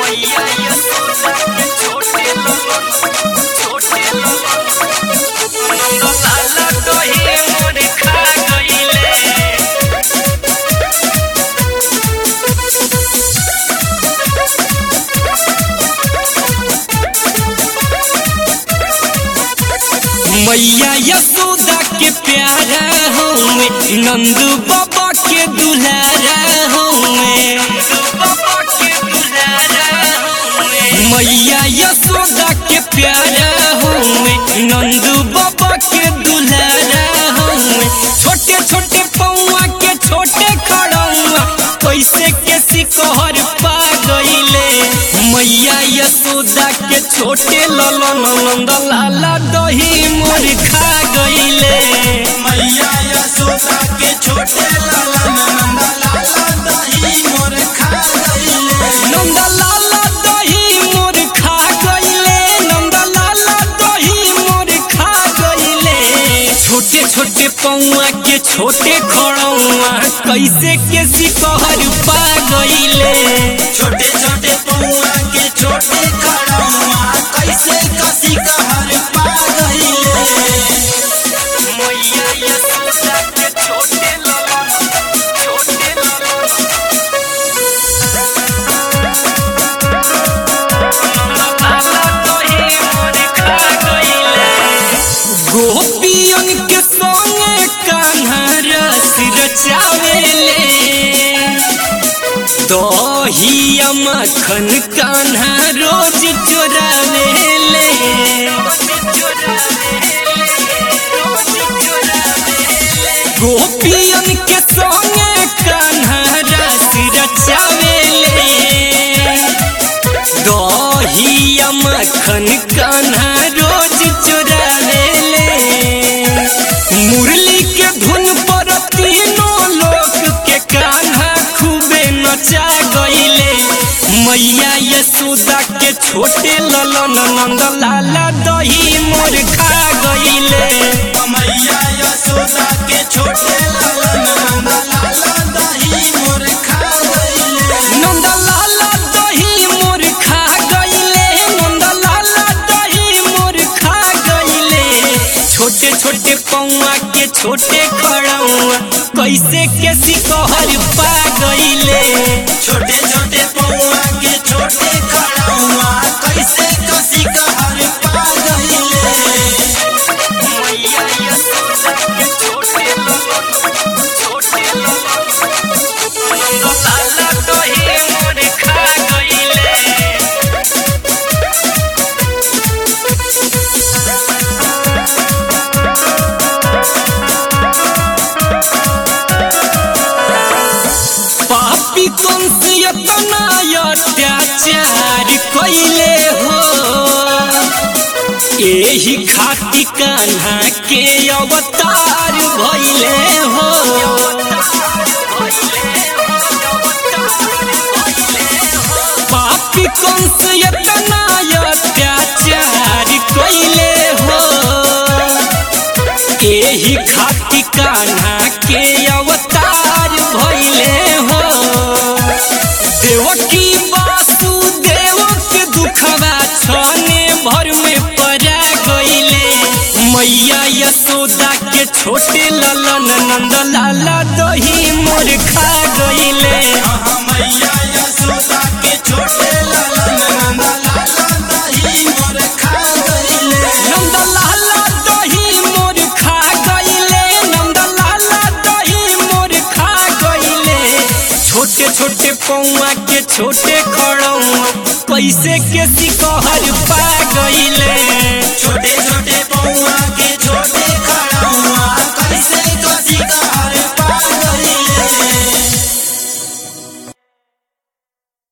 मैया यशोदा के छोटे ललन छोटे ललन लाला दही मोर खा गईले मैया यशोदा के प्यारा हूँ नंद बाबा के दुलारा हूँ मैया यशोदा के प्यारा हूँ नंद बाबा के दुलारा हूँ छोटे छोटे पौआ के छोटे खड़ौआ कैसे के सिकोहर पा गईले मैया यशोदा के छोटे ललन नंद लाला दही मोर खा गईले मैया यशोदा के छोटे लाला नंदा लाला दही मोर खा गईले नंद लाला दही मोर खा गईले नंद लाला दही मोर खा गईले छोटे छोटे पौआ के छोटे खड़ौआ कैसे के सिकहर पा गईले छोटे छोटे पौआ के छोटे खड़ौआ कैसे कसी कहर पा गईले मैया यशोदा के छोटे ललन छोटे ललन लाला दही मोर खा गईले गोपियन के संगे कान्हा रस रचावेले दहिया मखन कान्हा रोज चोरावेले गोपियन के संगे कान्हा रस रचावेले दहिया मखन कान्हा रोज चोरावेले मुरली के धुन पर तीनों लोक के कान्हा खूबे नचा गईले मैया यशोदा के छोटे ललन नंद लाला दही मोर खा गईले मैया यशोदा के छोटे लाला नंदा लाला दही मोर खा गईले नंद लाला दही मोर खा गईले नंद लाला दही मोर खा गईले छोटे छोटे पौआ के छोटे खड़ौआ कैसे के सिकहर पा गईले छोटे छोटे पौआ के छोटे खड़ौआ कैसे कसी कहर पा गईले मैया यशोदा के छोटे ललन छोटे ललन नंद लाला दही मोर खा गईले पापी कंस इतना अत्याचार कैले हो एही खाती कान्हा के अवतार भइले हो पापी कंस इतना अत्याचार कैले हो एही खाती कान्हा के अवतार भइले हो देवकी वासुदेव के दुखवा छने भर में परा गईले मैया यशोदा के छोटे ललन नंद लाला दही मोर खा गईले मैया यशोदा के छोटे लाला नंदा लाला दही मोर खा गईले नंद लाला दही मोर खा गईले नंद लाला दही मोर खा गईले छोटे छोटे पौआ के छोटे खड़ौआ कैसे के सिकहर पा गईले छोटे छोटे पौआ के